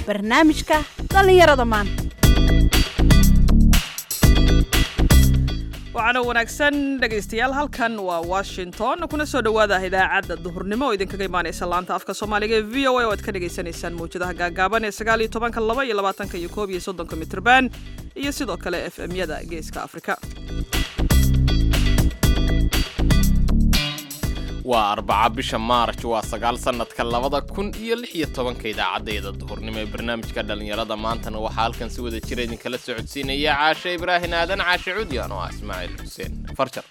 barnaamijka dhallinyarada maanta waxaana wanaagsan dhegaystayaal halkan waa washington kuna soo dhowaada idaacadda duhurnimo oo idinkaga imaanaysa laanta afka soomaaliga ee v o a oo aad ka dhagaysanaysaan mawjadaha gaagaaban ee sagaal iyo tobanka laba iyo labaatanka iyo koob iyo soddonka mitrban iyo sidoo kale f m-yada geeska afrika waa arbaca bisha maarj waa sagaal sannadka labada kun iyo lix iyo tobanka idaacaddeeda duhurnimo ee barnaamijka dhallinyarada maantana waxaa halkan si wada jira idinkala socodsiinaya caashe ibraahin aadan caashe cudyan oo ah ismaaciil xuseen farjar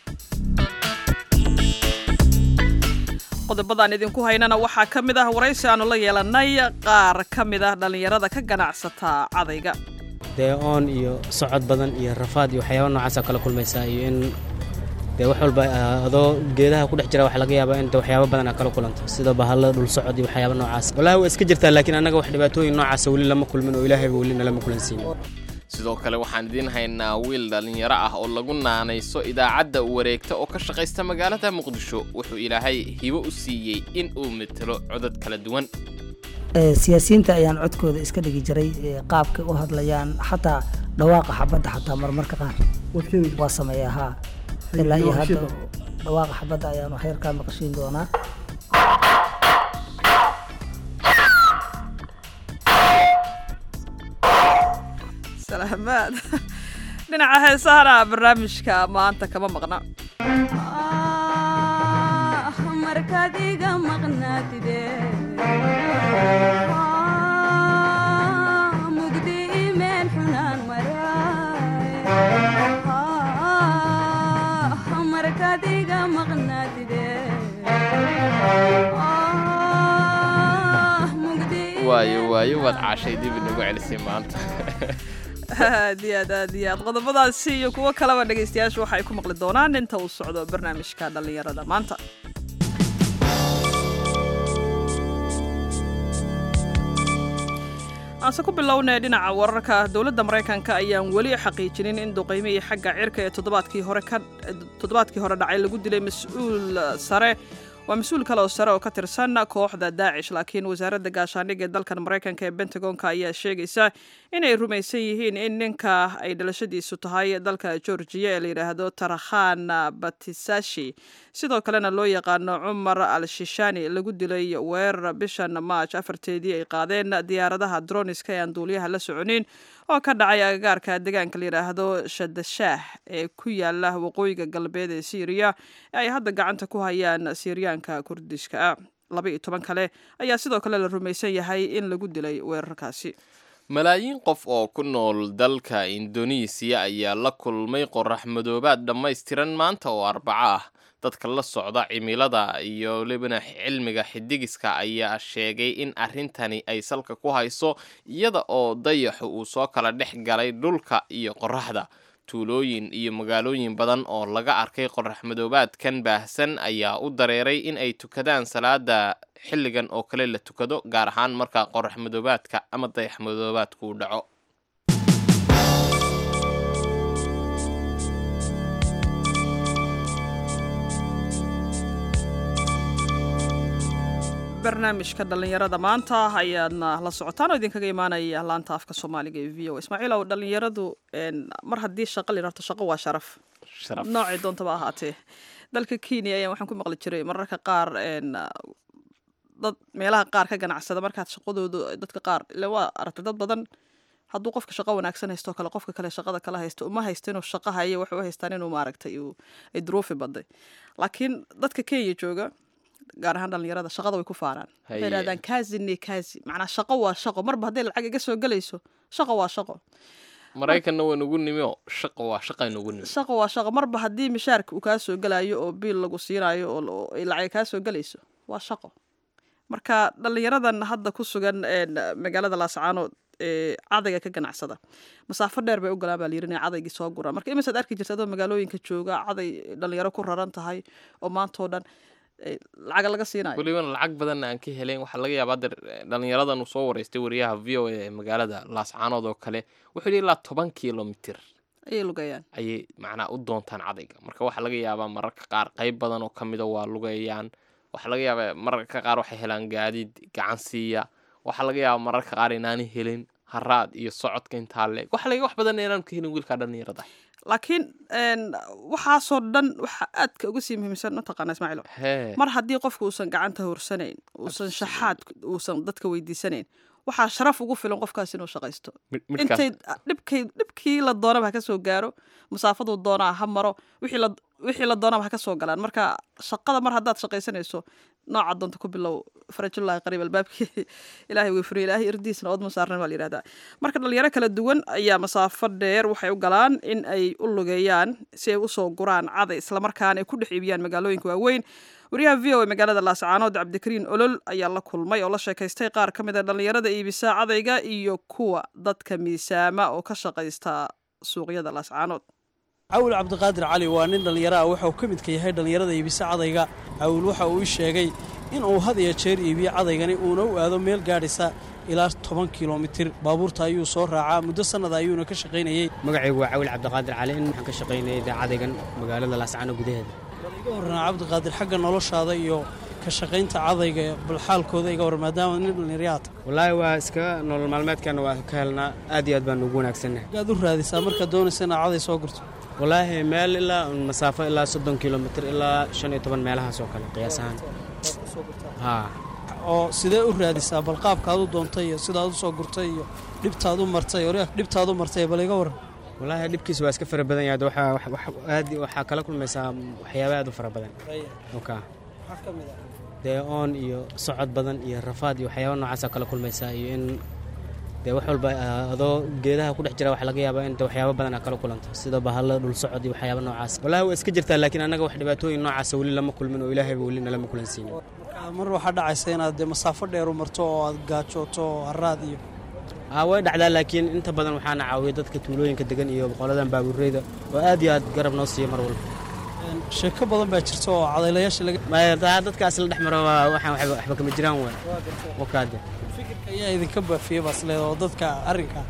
qodobadaan idinku haynana waxaa ka mid ah waraysi aanu la yeelanay qaar ka mid ah dhallinyarada ka ganacsata cadayga dee oon iyo socod badan iyo rafaad iyo waxyaaba noocaasa kala kulmaysaa iyo in dee wax walba adoo geedaha ku dhex jira waxa laga yaabaa in waxyaaba badan aa kala kulanto sida bahalla dhul socod iyo waxyaaba noocaas wallaahi waa iska jirtaa laakiin annaga wax dhibaatooyin noocaasa weli lama kulmin oo ilaahayba weli nalama kulansiin sidoo kale waxaan idiin haynaa wiil dhallinyaro ah oo lagu naanayso idaacadda wareegta oo ka shaqaysta magaalada muqdisho wuxuu ilaahay hibo u siiyey in uu metelo codad kala duwan siyaasiyiinta ayaan codkooda iska dhigi jiray qaabkay u hadlayaan xataa dhawaaqa xabadda xataa marmarka qaar waa sameeya haa ilaa iyo hadda dhawaaqa xabadda ayaanu heerkaa maqashiin doonaa salaamaad dhinaca heesahana barnaamijka maanta kama maqna markaad iga maqnaatide mugdi imeel xunaan maraay markaad iga maqnaatide waayo waayo waad caashay dib inagu celisay maanta aad iyo aad aad iyo aad qodobadaasi iyo kuwo kaleba dhegaystayaashu waxay ku maqli doonaan inta uu socdo barnaamijka dhallinyarada maanta aanse ku bilownay dhinaca wararka dowladda maraykanka ayaan weli xaqiijinin in duqaymihii xagga cirka ee toddobaadkii hore ka toddobaadkii hore dhacay lagu dilay mas-uul sare waa mas-uul kale oo sare oo ka tirsan kooxda daacish laakiin wasaaradda gaashaandhigga ee dalkan maraykanka ee bentagonka ayaa sheegaysa inay rumaysan yihiin in ninka ay dhalashadiisu tahay dalka georgiya ee la yidhaahdo tarakhan batisashi sidoo kalena loo yaqaano cumar al shishani lagu dilay weerar bishan maaj afarteedii ay qaadeen diyaaradaha droniska ee aan duuliyaha la soconin oo ka dhacay agagaarka deegaanka la yidhaahdo shadashaah ee ku yaala waqooyiga galbeed ee syriya ee ay hadda gacanta ku hayaan siryaanka kurdishka ah laba iyo toban kale ayaa sidoo kale la rumaysan yahay in lagu dilay weerarkaasi malaayiin qof oo ku nool dalka indonesiya ayaa la kulmay qorax madoobaad dhammaystiran maanta oo arbaco ah dadka la socda cimilada iyo libana cilmiga xidigiska ayaa sheegay in arrintani ay salka ku hayso iyada oo dayaxu uu soo kala dhex galay dhulka iyo qoraxda tuulooyin iyo magaalooyin badan oo laga arkay qorax madoobaadkan baahsan ayaa u dareeray in ay tukadaan salaada xilligan oo kale la tukado gaar ahaan marka qorax madoobaadka ama dayax madoobaadku uu dhaco barnaamijka dhallinyarada maanta ayaadna la socotaan oo idinkaga imaanaya laanta afka soomaaliga ee v o ismaaciil ow dhallinyaradu mar haddii shaqa la yidhahdo shaqo waa sharaf noocii doontaba ahaatee dalka kenya ayaan waxaan ku maqli jiray mararka qaar dad meelaha qaar ka ganacsada markaad shaqadoodu dadka qaar ile waa aragtay dad badan hadduu qofka shaqo wanaagsan haysto kale qofka kale shaqada kala haysto uma haysto inuu shaqo hayo waxay u haystaan inuu maaragtay ay duruufi baday laakiin dadka kenya jooga gaar ahaan dhallinyarada shaqada way ku faanaan waxay yidhahdaan kaazine kaazi macnaa shaqo waa shaqo marba hadday lacag iga soo gelayso shaqo waa shaqo maraykanna waa nugu nimi oo shaqo waa shaqa nugu nimi shaqo waa shaqo marba haddii mishaarka uu kaa soo gelayo oo biil lagu siinayo oo ay lacag kaa soo gelayso waa shaqo marka dhallinyaradan hadda ku sugan magaalada laascaanood ee cadayga ka ganacsada masaafo dheer bay u galaan baa layiri inay cadaygii soo guraan marka imisaad arki jirta adoo magaalooyinka jooga caday dhalinyaro ku raran tahay oo maantao dhan lacaga laga siinayo welibana lacag badanna aan ka helayn waxaa laga yaabaa der dhallinyaradan uu soo wareystay wariyaha v o a ee magaalada laascaanood oo kale wuxuu yidhi ilaa toban kilomitir ayay lugayaan ayay macnaa u doontaan cadayga marka waxaa laga yaabaa mararka qaar qayb badan oo kamida waa lugayaan waxaa laga yaabaa mararka qaar waxay helaan gaadiid gacan siiya waxaa laga yaabaa mararka qaar inaanay helin haraad iyo socodka intaa leeg waxa laga wax badan inaan ka helin wiilka dhallinyarada laakiin een, waxaasoo dhan waxa aadka uga sii muhiimsan mataqaana ismaaciilo hee mar haddii qofku uusan gacanta horsanayn uusan shaxaad uusan dadka weydiisanayn waxaa sharaf ugu filan qofkaas inuu shaqaysto mid- midkaas intay dhibkay dhibkii la doonaba ha ka soo gaaro masaafaduu doonaa ha maro wixii la wixii la doonaba ha ka soo galaan marka shaqada mar haddaad shaqaysanayso nooca doonta ku bilow farajullahi qariib albaabkii ilaahay way furiya ilaahay irdiisna ood ma saarnan baa la yidhahdaa marka dhalinyaro kala duwan ayaa masaafo dheer waxay u galaan in ay u lugeeyaan si ay usoo guraan caday islamarkaana ay ku dhex iibiyaan magaalooyinka waaweyn wariyaha v o a magaalada laascaanood cabdikariin olol ayaa la kulmay oo la sheekaystay qaar ka mid a dhallinyarada iibisa cadayga iyo kuwa dadka miisaama oo ka shaqaysta suuqyada laascaanood cawil cabdiqaadir cali waa nin dhallinyaro ah waxa uu ka midka yahay dhallinyarada iibisa cadayga cawil waxa uu ii sheegay in uu had iyo jeer iibiyo cadaygani uuna u aado meel gaadhisa ilaa toban kilomitir baabuurta ayuu soo raacaa muddo sannada ayuuna ka shaqaynayey magacaygu waa cawil cabdiqaadir cali in waxaan ka shaqaynayay idaacadaygan magaalada laascaano gudaheeda bal iga warranaa cabdiqaadir xagga noloshaada iyo ka shaqaynta cadayga bal xaalkooda iga warran maadaama nin dhallinyarayaata wallaahi waa iska nolol maalmeedkana waa ka helnaa aad iyo aad baan ugu wanaagsannahay gaad u raadisaa markaad doonaysa inaad caday soo gurto wallaahi meel ilaa masaafo ilaa soddon kilomitir ilaa shan iyo toban meelahaas oo kale qiyaas ahaan haa oo sidee u raadisaa bal qaabkaad u doontay iyo sidaad u soo gurtay iyo dhibtaad u martay or dhibtaad u martay bal iga warran wallaahi dhibkiis waa iska fara badan yahay waxaa wax- wax- aad waxaa kala kulmaysaa waxyaaba aad u fara badan oka dee oon iyo socod badan iyo rafaad iyo waxyaaba noocaasaa kala kulmaysaa iyo in dee wax walba ah, adoo geedaha ku dhex jira waxa laga yaabaa in de waxyaaba badan aa kala kulanto sida bahalla dhul socod iyo waxyaaba noocaas wallaahi waa iska jirtaa laakiin annaga wax dhibaatooyin noocaasa weli lama kulmin oo ilaahayba weli nalama kulansiinin marka mar waxaa dhacaysa inaad dee masaafo dheer u marto oo aad gaajooto oo haraad iyo aa way dhacdaa laakiin inta badan waxaana caawiya dadka tuulooyinka degan iyo qoladan baabuureyda oo aad iyo aad garab noo siiya mar walba Een, sheeko badan baa jirta oo cadaylayaasha laga Maya, daa- dadkaas la dhex maro waa- waxaan waxba waxba kama jiraan waay wakaade fikirka ayaa idinka baafiyey baas leeda oo dadka arrinka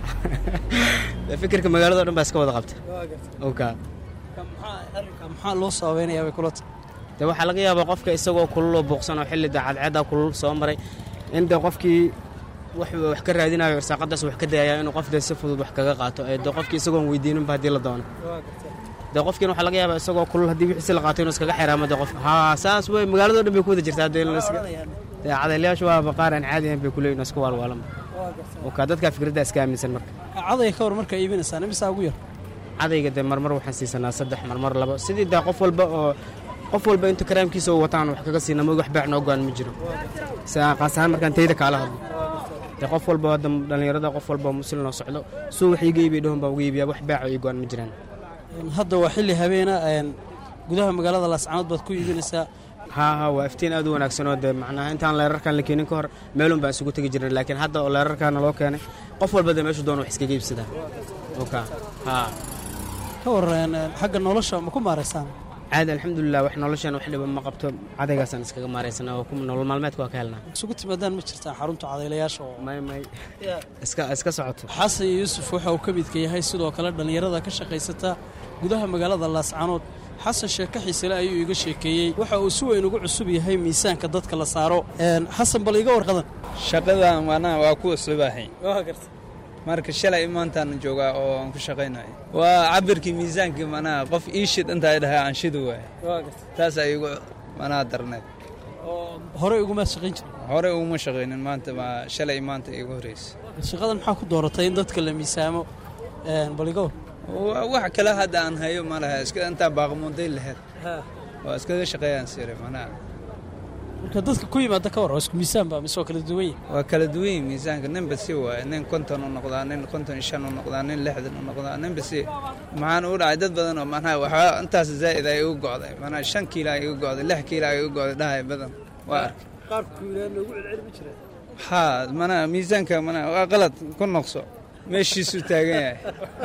Dee fikirka magaalada oo dhan baa iska wada qabta oka Ka maxaa arrinka maxaa loo sabaynayaa bay kula tahay dee waxaa laga yaabaa qofka isagoo kulul oo buuqsan oo xilli dee cadceedda kulul soo maray in dee qofkii wax wax ka raadinayo irsaaqadaas wax ka dayaya inuu qof dee si fudud wax kaga qaato ee dee qofkii isagoon weydiininba haddii la doono dee qofkiina waxaa laga yaabaa isagoo kulul haddii wixiisi la qaato inuu iskaga xiraamo dee qof haa saas wey magaalada oo dhan bay ku wada jirtaa dee la iska- dee cadaylayaashu waa baqaar aan caadi ahayn bay kuleeyihin oo iska waalwaalan oka dadkaa fikradda iska aaminsan marka cadayga ka hor markaa iibinaysaan imisaa ugu yar cadayga dee marmar waxaan siisanaa saddex marmar labo sidii dee qof walba oo qof walba inta karaamkiisa u wataan wax kaga siina ma wax baac noo go'an ma jiro saa qaas ahaan markaan tayda kaala hadlo dee qof walba hadda dhallinyarada qof walba oo muslim noo socdo suu wax iiga iibiya dhahun baa uga iibiyaa wax baaco ii go'an ma jiraan Een, hadda waa xilli habeena een, gudaha magaalada laascanood baad ku iibinaysaa haa haa waa iftiin aad u wanaagsan oo dee macnaha intaan leerarkan la keenin ka hor meelun baan isugu tegi jirnay laakiin hadda oo leerarkaana loo keenay qof walba dee meeshu doona wax iskaga iibsadaa oka haa ka warran een, xagga nolosha ma ku maaraysaan caadi alxamdulilah wax noloshan wax dhiba ma qabto cadaygaasaan iskaga maaraysanaa oo ku- nolol maalmeedka waa ka helnaa isugu timaadaan ma jirtaan xarunta cadaylayaasha oo may may iska iska socoto xasan iyo yuusuf waxa uu ka midka yahay sidoo kale dhallinyarada ka shaqaysata gudaha magaalada laascanood xasan sheeko xiisele ayuu iga sheekeeyey waxa uu si weyn ugu cusub yahay miisaanka dadka la saaro Een, xasan bal iga warqadan shaqadan maanaha waa ku uslubahay marka shalay maantaan joogaa oo aan ku shaqaynayo waa cabirkii miisaankii maanaha qof ii shid intaa dhahay aan shidi waay taas ay igu maanaha darneed oo horey ugumaad shaqayn jiray hore uguma shaqaynin maanta waa shalay maanta igu horeysa shaqadan maxaa ku dooratay in dadka la miisaamo Een, bal iga war Waa wax kale hadda aan hayo ma laha iska intaa baaqmuunday laheyd waa iskaga shaqeeyaan sire maanaha marka dadka ku yimaada ka war oo isku miisaan baa mise waa kala duwan yihin waa kala duwan yihin miisaanka ninba si waaye nin konton u noqdaa nin konton iyo shan u noqdaa nin lixdan u noqdaa ninba si maxaan u dhacay dad badan oo manaha waxaa intaas zaa'id ay igu go'day manaha shan kiila ay igu go'day lix kiila ay igu go'day dhahay badan waa arkay qaabka wiilaan loogu celceli ma jira haa manaha miisaanka manaha waa qalad ku noqso meeshiisuu taagan yahay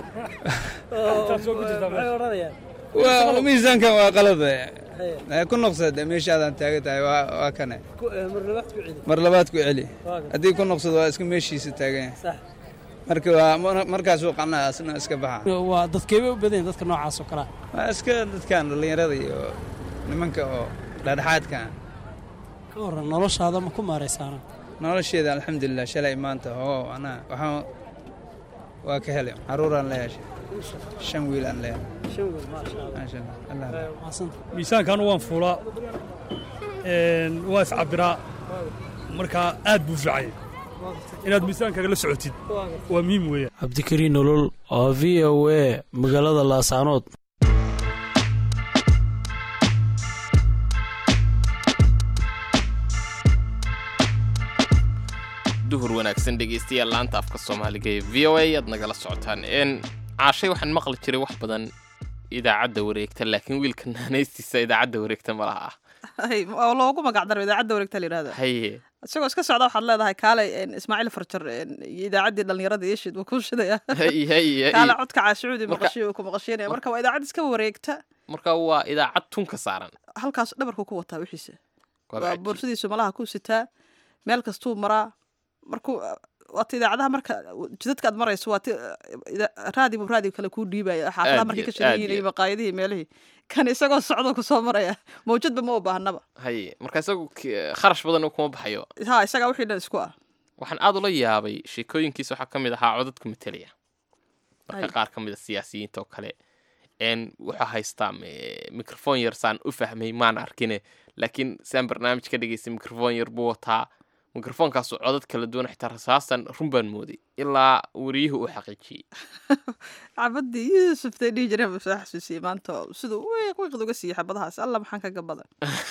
maxay odhanayaan waa miisaankan waa qalad Eh, ku noqsade meeshaadaan taagan tahay waa waa kane marlabaad ku celi mar labaad ku celi haddii ku noqsado waa iska meeshiisa taagan yahay sax marka waa mar- markaasuu qanaa asna iska baxa waa dadkeebay u badan yihin dadka noocaas oo kalea waa iska dadkan dhallinyarada iyo nimanka oo dhexdhexaadka ka warran noloshaada ma ku maaraysaana nolosheeda alxamdulilah shalay maanta oo anaa waxaan waa ka helay caruuraan la yeeshay shan wiil aan leeyahay maasha allah allah miisaankan waan fuulaa waa iscabiraa markaa aad buu fiicay inaad miisaankaaga la socotid waa muhiim weeyaan cabdikariin nolol oo v o a magaalada laasaanood duhur wanaagsan dhegaystayaal laanta afka soomaaliga ee v o a aad nagala socotaan n caashay waxaan maqli jiray wax badan idaacadda wareegta laakiin wiilka naanaystiisa idaacadda wareegta ma laha ah Hay, oo loogu magac daro idaacadda wareegta la yidhahda haye isagoo iska socda waxaad leedahay kaalay een, ismaaciil farjar een, iyo idaacaddii dhallinyarada iishid wuu kuu shidaya hay hay kaale hay codka caashucuudi Marka- maqashiyo uu ku maqashiinaya marka waa idaacad iska wareegta marka waa idaacad tun ka saaran halkaas dhabarku ku wataa wixiisa Waa waa cajiib. boorsadiisu malaha ku sitaa meel kastuu maraa markuu waata idaacadaha marka jidadka aad marayso waati raadibu raadibu kale kuu dhiibaya xaafadaha Aad markay iyo- ka shidan aad yihiin iyo- iyo maqaayadihii meelihii kan isagoo socdo kusoo maraya mawjadba ma u baahnaba haye marka isagu ki- kharash badan kuma baxayo ha isagaa wixii dhan isku ah waxaan aad ula yaabay sheekooyinkiisa waxaa ka mid ahaa codadka matelaya marka Ay. qaar ka mid a siyaasiyiinta oo kale n wuxuu haystaa me- microphone yar saan u fahmay maan arkine laakiin saan barnaamij ka dhegaystay microphone yar buu wataa microfonkaasu codad kala duwan xitaa rasaasan run baan mooday ilaa wariyuhu uu xaqiijiyey cabadii yuusuf tay dhihi jireen buu soo xasuusiyey maanta oo siduu wiiq wiiqd uga siiyey xabadahaas alla maxaan kaga badan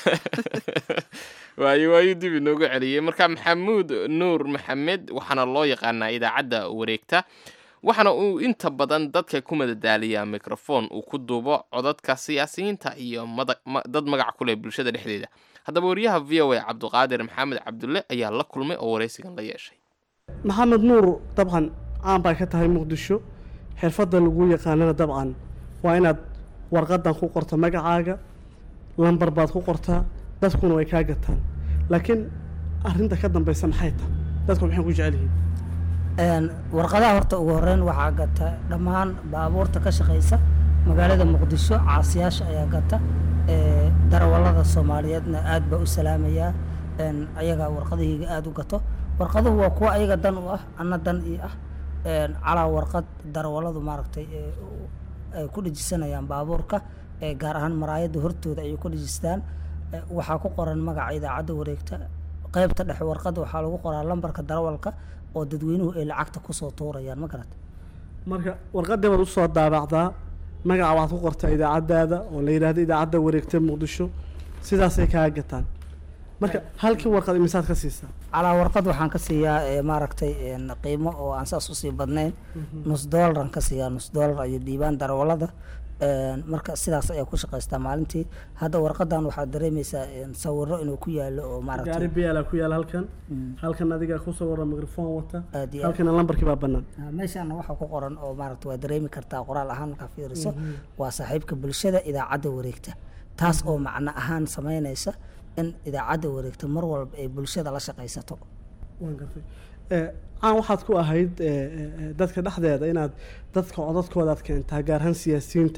waayo waayuu dib inoogu celiyey marka maxamuud nuur maxamed waxaana loo yaqaanaa idaacadda wareegta waxaana uu inta badan dadka ku madadaaliyaa microphone uu ku duubo codadka siyaasiyiinta iyo mada- ma- dad magac ku leh bulshada dhexdeeda haddaba wariyaha v o a cabduqaadir maxamed cabdulle ayaa la kulmay oo waraysigan la yeeshay maxamed nuur dabcan caan baa ka tahay muqdisho xirfadda lagu yaqaanana dabcan waa inaad warqadan ku qorto magacaaga lambar baad ku qortaa dadkuna way kaa gataan laakiin arrinta ka dambaysa maxay tahay dadku maxay ku jecel yihiin Een, warqadaha horta ugu horeyn waxaa gata dhammaan baabuurta ka shaqaysa magaalada muqdisho caasiyaasha ayaa gata ee, darawallada soomaaliyeedna aad baa u salaamayaa een, ayagaa warqadahayga aad u gato warqaduhu waa kuwa ayaga dan u ah anna dan ii ah een, calaa warqad darawalladu maaragtay ee, u- ay ku dhejisanayaan baabuurka ee, gaar ahaan maraayadda hortooda ayay ku dhejistaan Ee, waxaa ku qoran magaca idaacadda wareegta qaybta dhexe warqadda waxaa lagu qoraa lambarka darawalka oo dadweynuhu ay lacagta kusoo tuurayaan ma garata marka warqadii baad usoo daabacdaa magaca waxaad ku qortaa idaacaddaada oo la yidhaahdo idaacadda wareegta muqdisho sidaasay kaa gataan marka halkii warqad imisaad ka siisaa calaa warqad waxaan ka siiyaa ee, maaragtay een, qiimo oo aan saas usii badnayn nus doolaraan ka siiyaa nus doolar ayay dhiibaan darawallada Een, marka sidaas ayaa ku shaqaystaa maalintii hadda warqadan waxaad dareemaysaa een, sawiro inuu ku yaalo oo gaari maaragtay biyaala ku yaala halkan halkan adiga kusoo warra mikrofon wata Aad iyo aad. halkana lambarkii baa bannaan Ah, meeshaana waxaa ku qoran oo maaragta waa dareemi kartaa qoraal ahaan markaa fiiriso waa saaxiibka bulshada idaacadda wareegta taas oo macno ahaan samaynaysa in idaacadda wareegta mar walba ay bulshada la shaqaysato waan gartay Eh, caan waxaad ku ahayd eh, eh, eh, dadka dhexdeeda inaad dadka codadkoodaad keentaa gaar ahaan siyaasiyiinta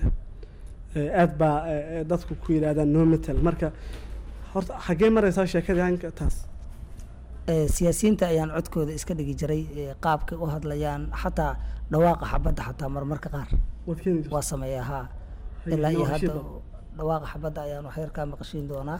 Eh, aad baa eh, eh, dadku ku yidhaahdaan no metal marka horta xaggee maraysaa sheekadii hanka taas Eh, siyaasiyiinta ayaan codkooda iska dhigi jiray eh, qaabkay u hadlayaan xataa dhawaaqa xabadda xataa marmarka qaar waad keeni jirtaa waa sameeyaa haa Hay, ilaa iyo noo hadda shido. dhawaaqa xabadda ayaan wax yar kaa maqashiin doonaa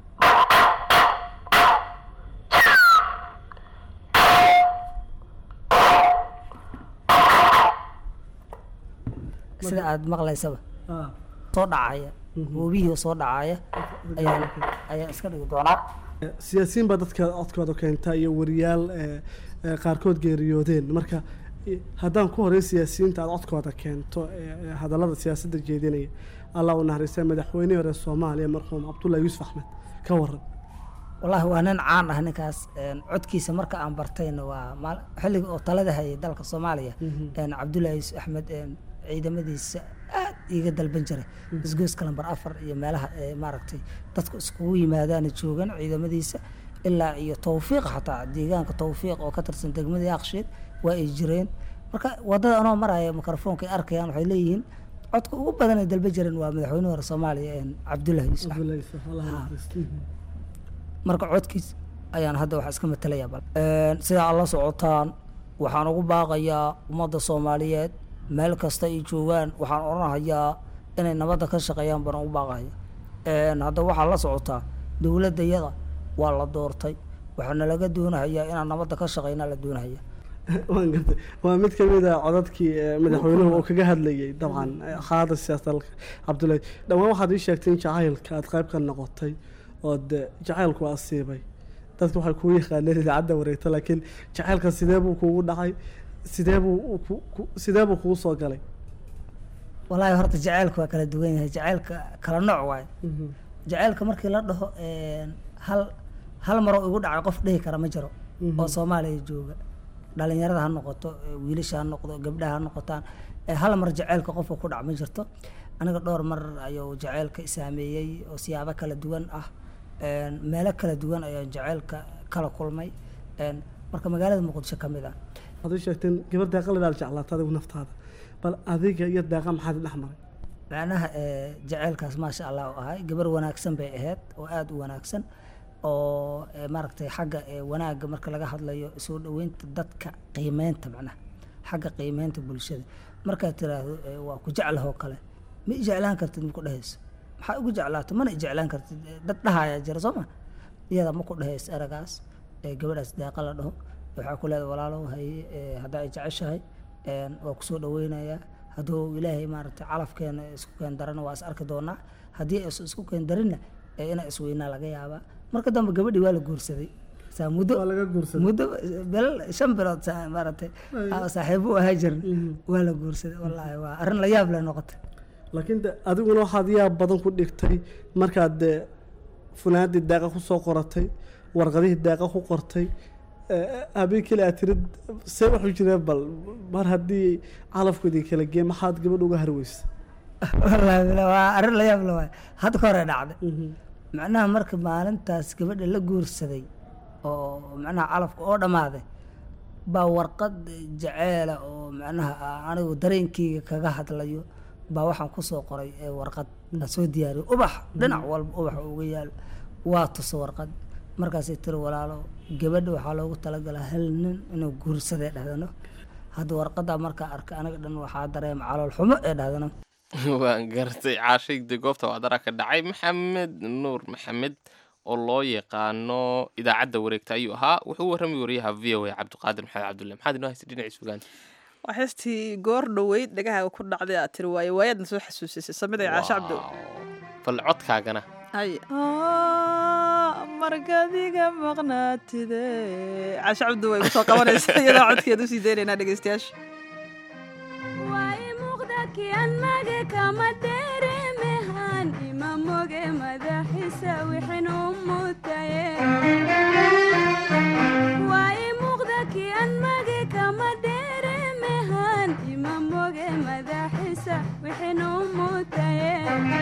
sida aad maqlaysaba Ah, soo dhacaya webihii soo dhacaya ayaan ayaan iska dhigi doonaa eh, siyaasiyiin baa dadka codkooda keentaa iyo wariyaal eh, eh, qaarkood geeriyoodeen marka eh, haddaan ku horey siyaasiyiinta aad codkooda keento eh, eh, hadallada siyaasadda jeedinaya allah u naxariistay madaxweynihii hore soomaaliya marxuum cabdullahi yuusuf axmed ka waran wallaahi waa nin caan ah ninkaas een, codkiisa marka aan bartayna waa maal- xilliga oo talada hayay dalka soomaaliya een, cabdullaahi yuusuf axmed een, ciidamadiisa aad iiga dalban jiray isgoyska lambar afar iyo meelaha ee maaragtay dadku iskugu yimaadaana joogan ciidamadiisa ilaa iyo tawfiiq xataa deegaanka tawfiiq oo ka tirsan degmada yaaqshiid waa ay jireen marka wadada anoo maraya mikrofoonka ay arkayaan waxay leeyihiin codka ugu badan ay dalban jireen waa madaxweyne hore soomaaliya een, cabdullaahi yuusuf axmed cabdullahi yuusuf allah u naxariisto Mhm. marka codkiis ayaan hadda wax iska matalaya bal sidaa aad la socotaan waxaan ugu baaqayaa ummadda soomaaliyeed meel kasta ay joogaan waxaan odhanahayaa inay nabadda ka shaqeeyaan baan ugu baaqahaya hadda waxaa la socotaa dowladdayada waa la doortay waxaana laga doonahayaa inaan nabadda ka shaqeynaa la doonahaya waan gartay waa mid ka mid a codadkii eh, madaxweynuhu uu kaga hadlayay dabcan eh, xaalada siyaasadda dalka cabdullaahi dhowaan waxaad ii sheegtay in jacaylka aad qayb ka noqotay oo de jacaylku waa asiibay dadku waxay kuu yaqaaneen idaacadda wareegta laakiin jacaylka sidee buu kuugu dhacay sidee buu ku- ku- sidee buu kugu soo galay walaahi horta jacaylka waa kala duwan yahay jacaylka kala nooc waaye jacaylka markii la dhaho hal hal maroo igu dhacay qof dhihi kara ma jiro oo soomaaliya jooga dhalinyarada ha noqoto eh, wiilasha ha noqdo gabdhaha ha noqotaan eh, hal mar jacaylka qofka ku dhac ma jirto aniga dhowr mar ayuu jacaylka isaameeyey oo siyaabo kala duwan ah een, meelo kala duwan ayaan jacaylka kala kulmay een, marka magaalada muqdisho ka mid ah waxaad ii sheegteen gabar deeqa lidaal jeclaata adigu naftaada bal adiga iyo deeqa maxaad dhex maray macnaha eh, jacaylkaas maasha allah u ahay gabar wanaagsan bay ahayd oo aada u wanaagsan oo eh, maaragtay xagga eh, wanaagga marka laga hadlayo soo dhaweynta dadka qiimeynta macnaha xagga qiimeynta bulshada markaad tiraahdo eh, waa ku jeclahoo kale ma i jeclaan kartid ma ku dhehayso maxaa ugu jeclaato mana i jeclaan kartid Eh, dad dhahayaa jira soo ma iyada ma ku dhehayso eragaas eh, gabadhaas deeqa la dhaho waxaa ku leedahay walaalow haye eh, haddaa ay jeceshahay een, waa kusoo dhaweynayaa hadduu ilaahay maaragtay calafkeena isku keen darana waa is arki doonaa haddii aysan isku keen darinna ee inaa isweynaa laga yaabaa marka dambe gabadhii waa la guursaday saa muddo muddo bel shan bilood saa- maaragtay aa saaxiibo u ahaa jirin waa la guursaday wallaahi waa arrin la yaab leh noqotay laakiin de adiguna waxaad yaab badan ku dhigtay markaad dee funaanadii deeqa ku soo qoratay warqadihii deeqa ku qortay eh, habeen kale aad tirid see waxu jireen bal mar haddii calafkoodii kala gee maxaad gabadh uga harweysa wallaahi bilaa waa arrin la yaab leh waay hadda ka hore dhacday macnaha marka maalintaas gabadha la guursaday oo macnaha calafka oo dhammaaday baa warqad jaceela oo macnaha a- anigu dareenkeyga kaga hadlayo baa waxaan kusoo qoray ee warqad la soo diyaariyo ubax dhinac walba ubax uga yaalo waa tuso warqad markaasay tiri walaalo gabadha waxaa loogu talagalaa hal nin inuu guursaday dhahdano hadda warqadaa markaa arkay aniga dhan waxaa dareema calool xumo ee dhahdano waan gartay caashayda goobta wacdara ka dhacay maxamed nuur maxamed oo loo yaqaano idaacadda wareegta ayuu ahaa wuxuu u warramay wariyaha v o a cabdiqaadir maxamed cabdulle maxaad inoo haysta dhinaciis fogaanta waa heestii goor dhoweyd dhagaha ku dhacday aad tiri waaye waayaadna soo xasuusisay samida iyo caasho cabdo bal codkaagana hay markadiga maqnaatide caasho cabdo way kusoo qabanaysa iyadoo codkeeda usii daynaynaa dhegeystayaasha kian mage kama deremehan ima moge madaxisa wixin u mutaye waay muuqda kian mage kama deremehan ima moge madaxisa wixin u mutaye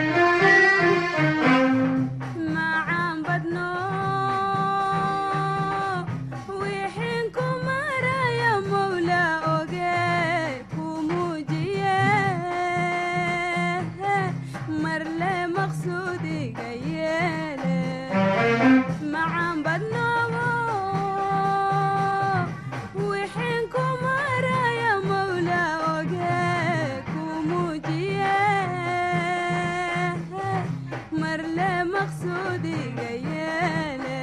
macaan badno wixin ku maraya mawla oge ku muujiye marle maqsuudiga yeele macaan badnoobo wixin ku maraya mawla oge ku muujiye marle maqsuudiga yeele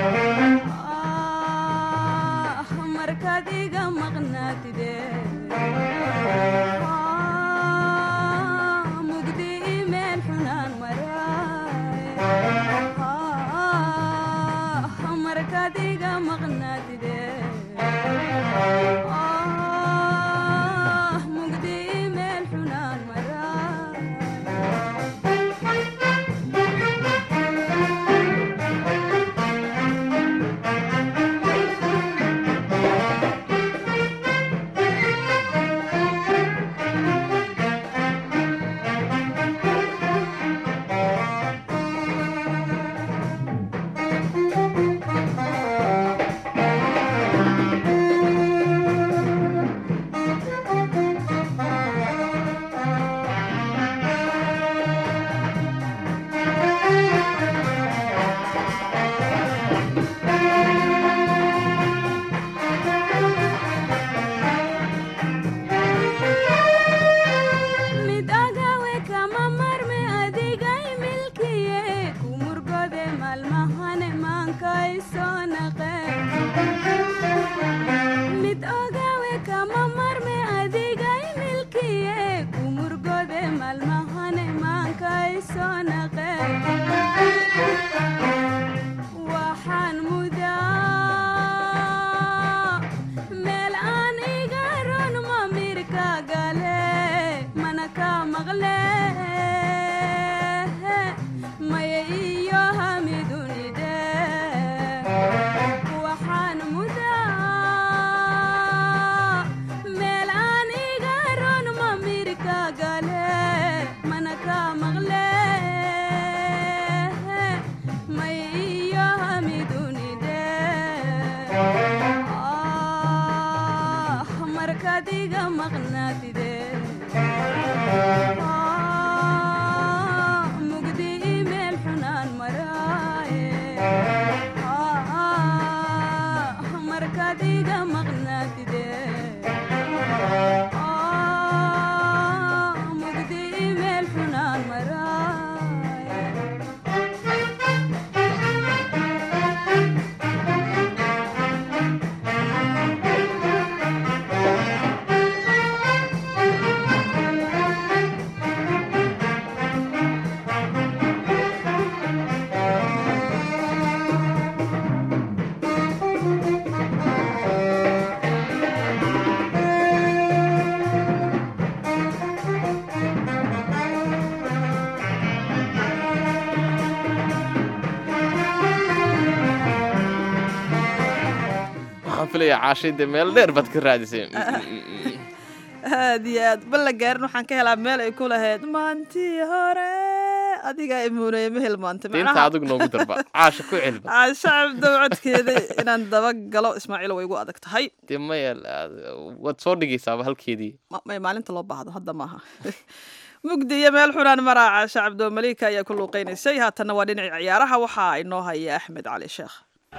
ah markaad iga maqnaatide Ah, mugdi imeel xunaan maraay Ah, markaad iga maqnaatide Ah, mugdi imeel xunaan maraay maqnaatide mugdi meel xunaan maraaye markaad iga maqnaatide mugdi meel xunaan maraaye waxaan filayaa caashay dee meel dheer baad ka raadisay aad iyo aad balla gaarin waxaan ka helaa meel ay ku lahayd maantii hore adigaa imuunaya ma hilmaantay diinta adigu noogu darba caasha ku celba shacab dawcadkeeda inaan daba galo ismaaciil way igu adag tahay dee maya waad soo dhigaysaaba halkeedii Ma- may maalinta loo baahdo hadda maaha mugdi iyo meel xunaan maraaca shacabdo malika ayaa ku luuqaynaysay haatanna waa dhinacii ciyaaraha waxaa inoo haya axmed cali sheekh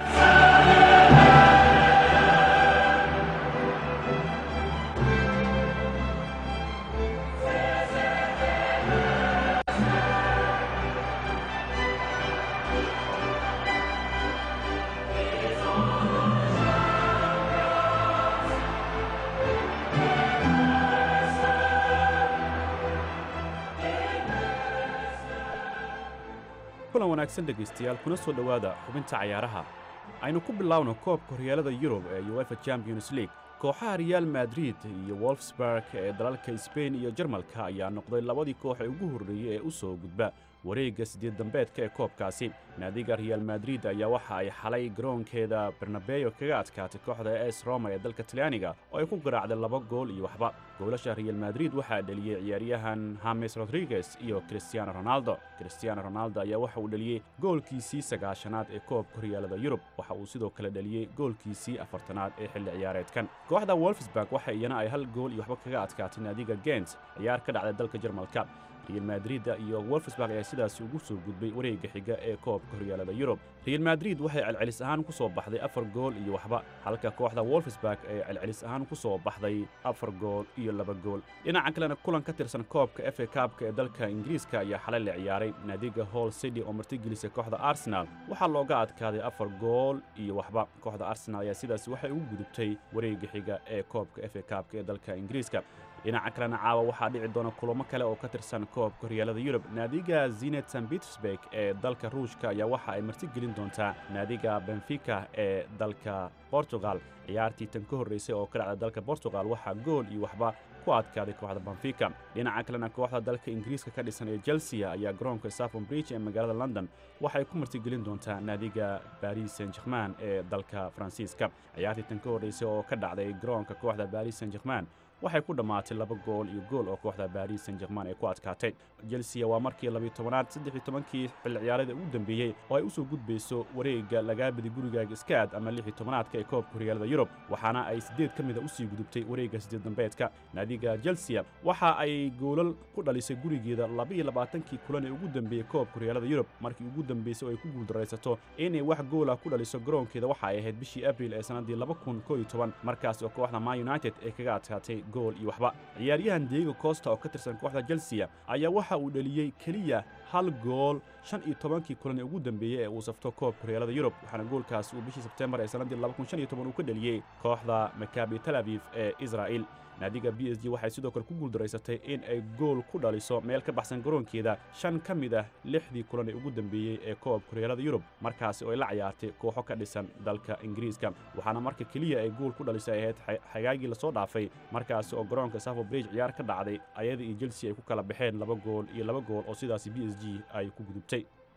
kulan wanaagsan dhegaystayaal kuna soo dhowaada xubinta cayaaraha aynu ku bilaawno koobka horyaalada yurub ee uefa champions league kooxaha real madrid iyo wolfsburg ee dalalka sbain iyo jarmalka ayaa noqday labadii koox ee ugu horreeyey ee u soo gudba wareegga siddeed dambeedka ee koobkaasi naadiga real madrid ayaa waxa ay xalay garoonkeeda bernabeyo kaga adkaatay kooxda es roma ee dalka talyaaniga oo ay ku garaacday laba gool iyo waxba goolasha real madrid waxaa dheliyey ciyaaryahan hames rodriguez iyo cristiano ronaldo cristiano ronaldo ayaa waxa uu dheliyey goolkiisii sagaashanaad ee koobka horyaalada yurub waxa uu sidoo kale dheliyey goolkiisii afartanaad ee xilli ciyaareedkan kooxda wolfsburg waxa iyana ay hal gool iyo waxba kaga adkaatay naadiga gent ciyaar ka dhacday dalka jarmalka real madrid iyo wolfsburg ayaa sidaasi ugu soo gudbay wareegga xiga ee koobka horyaalada yurub real madrid waxay celcelis ahaan ku soo baxday afar gool iyo waxba halka kooxda wolfsburg ay celcelis ahaan ku soo baxday afar gool iyo laba gool dhinaca kalena kulan ka tirsan koobka fa kaabka ee dalka ingiriiska ayaa xalay la ciyaaray naadiga hall city oo martigelisay kooxda arsenal waxaa looga adkaaday afar gool iyo waxba kooxda arsenal ayaa sidaasi waxay ugu gudubtay wareegga xiga ee koobka fa kaabka ee dalka ingiriiska dhinaca kalena caawa waxaa dhici doona kulamo kale oo ka tirsan koobka horyaalada yurub naadiga zinet san petersburg ee dalka ruushka ayaa waxa ay martigelin doontaa naadiga benfica ee dalka portugal ciyaartii tan ka horreysay oo ka dhacda dalka portugal waxaa gool iyo waxba ku adkaaday kooxda benfica dhinaca kalena kooxda dalka ingiriiska ka dhisan ee chelsea ayaa garoonka safon bridge ee magaalada london waxay ku martigelin doontaa naadiga baris saint german ee dalka faransiiska ciyaartii tan ka horreysay oo ka dhacday garoonka kooxda baris saint german waxay ku dhammaatay laba gool iyo gool oo kooxda baris saint german ay ku adkaatay chelsea waa markii labiyo tobanaad saddex iyo tobankii xilli ciyaareeda ugu dambeeyey oo ay u soo gudbayso wareegga lagaabadi gurigaaga iskaad ama lix iyo tobanaadka ee koobka horyaalada yurub waxaana ay siddeed ka mida usii gudubtay wareegga siddeed dambeedka naadiga chelsea waxa ay goolal ku dhalisay gurigeeda laba iyo labaatankii kulan ee ugu dambeeyey koobka horyaalada yurub markii ugu dambeysay oo ay ku guuldaraysato inay wax goola ku dhaliso garoonkeeda waxa ay ahayd bishii abril ee sannaddii laba kun koo iyo toban markaas oo kooxda man united ay kaga adkaatay gool iyo waxba ciyaaryahan diego costa oo ka tirsan kooxda chelsea ayaa waxa uu dheliyey keliya hal gool shan iyo tobankii kulan ee ugu dambeeyey ee uu safto koobka horyaalada yurub waxaana goolkaas uu bishii sebtembar ee sannaddii laba kun shan iyo toban uu ka dheliyey kooxda makabi tel aviv ee israa'il naadiga b s g waxay sidoo kale ku guuldaraysatay in ay gool ku dhaliso meel ka baxsan garoonkeeda shan ka mid ah lixdii kulan ee ugu dambeeyey ee koobka horyaalada yurub markaasi oo ay la ciyaartay kooxo ka dhisan dalka ingiriiska waxaana marka keliya ay gool ku dhalisay ahayd xagaagii lasoo dhaafay markaasi oo garoonka safo bridge ciyaar ka dhacday ayada iyo chelsea ay ku kala baxeen laba gool iyo laba gool oo sidaasi b s g ay ku gudubtay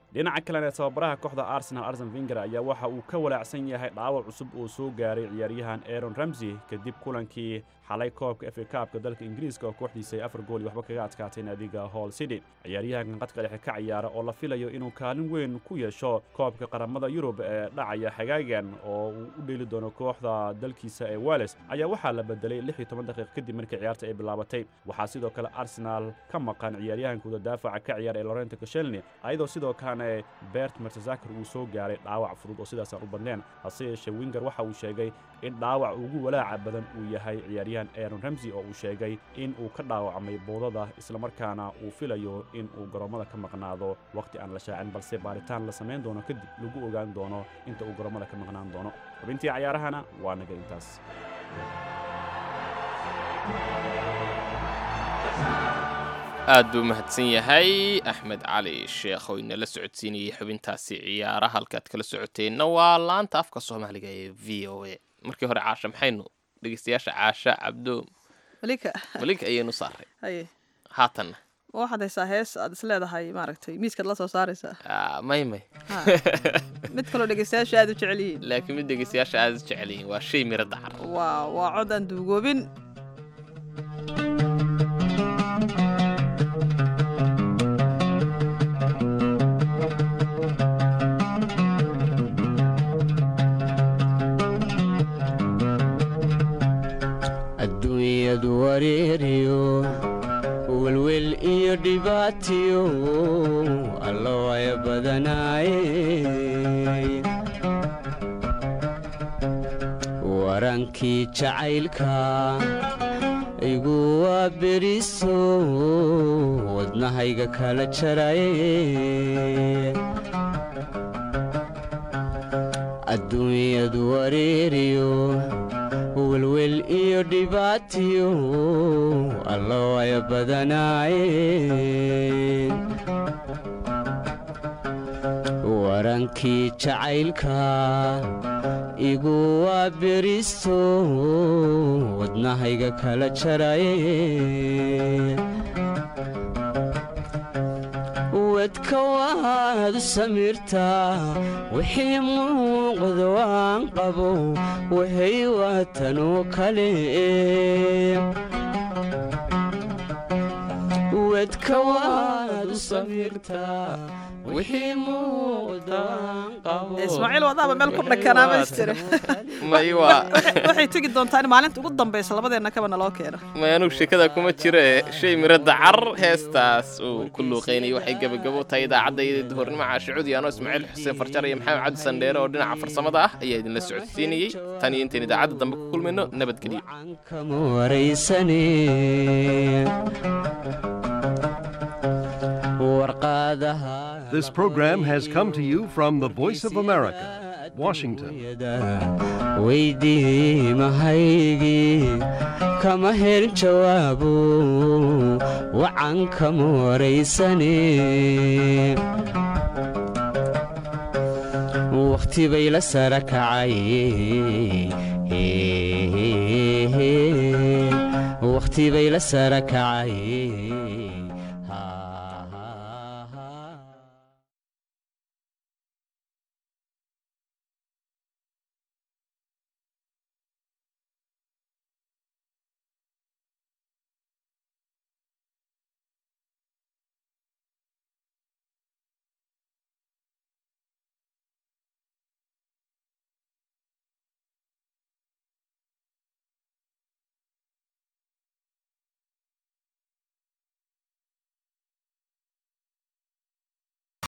dhinaca kalena tababaraha kooxda arsenal arsen vinger ayaa waxa uu ka walaacsan yahay dhaawac cusub oo soo gaaray ciyaaryahan aaron ramsey kadib kulankii xalay koobka efa kaabka dalka ingiriiska oo kooxdiisa ay afar gool iyo waxba kaga adkaatay naadiga hall city ciyaaryahankan qadka dhexe ka ciyaara oo la filayo inuu kaalin weyn ku yeesho koobka qaramada yurub ee dhacaya xagaagan oo uu u dheeli doono kooxda dalkiisa ee wales ayaa waxaa la bedelay lix iyo toban daqiiq kadib markii ciyaarta ay bilaabatay waxaa sidoo kale arsenal ka maqan ciyaaryahankooda daafaca ka ciyaara ee lorento kashelni ayadoo sidoo kalena bert mertezakar uu soo gaaray dhaawac fudud oo sidaasaan u badneen hase yeeshee winger waxa uu sheegay in dhaawac ugu walaaca badan uu yahay ciyaaryahan aaron ramsey oo uu sheegay in uu ka dhaawacmay boodada islamarkaana uu filayo in uu garoommada ka maqnaado wakhti aan la shaacin balse baaritaan la samayn doono kadib lagu ogaan doono inta uu garoommada ka maqnaan doono xubintii cayaarahana waa naga intaas aad buu mahadsan yahay axmed cali sheekh oo inala socodsiinayay xubintaasi ciyaara halkaad kala socoteenna waa laanta afka soomaaliga ee v o a markii hore caasha maxaynu dhegeystayaasha caasha cabdo malika malik ayaynu saaray haye haatanna ma waxaad haysaa hees aad is leedahay maaragtay miiskaad la soo saaraysaa Ah, may may Ha. mid kaloo dhegeystayaasha aad u jecel yihiin laakiin mid dhegeystayaasha aad u jecel yihiin waa shay miro dacar waa waa cod aan duugoobin adduunyadu wareeriyo welwel iyo dhibaatiyo allo ay badanaaye warankii jacaylka igu waa beriso wadnahayga kala jaraye adduunyadu wareeriyo welwel iyo dhibaatiyo allo ay badanaaye warankii jacaylka igu waa beriso wadnahayga kala jaraye wedka waad samirtaa wixii muuqda waan qabo wahay waatanoo kale wedka waad samirtaa wixii muuqda waan qabo ismaaciil wadaaba meel ku dhakanaa ma istiri may waa waxay tegi doontaa in maalinta ugu dambaysa labadeenna kaba naloo keeno may anugu sheekada kuma jiro ee shay miro dacar heestaas uu ku luuqeynayay waxay gebagabo tahay idaacadda duhurnimo caashicudi anoo ismaaciil xuseen farjar iyo maxamed cabdi sandheere oo dhinaca farsamada ah ayaa idinla socodsiinayey tan iyo intayn idaacadda dambe ku kulmayno nabadgelyo kama waraysane warqaadaha This program has come to you from the Voice of America, Washington. weydii mahaygii kama helin jawaabo wacan kama waraysane wakhti bay la sara kacay wakhti bay la sara kacay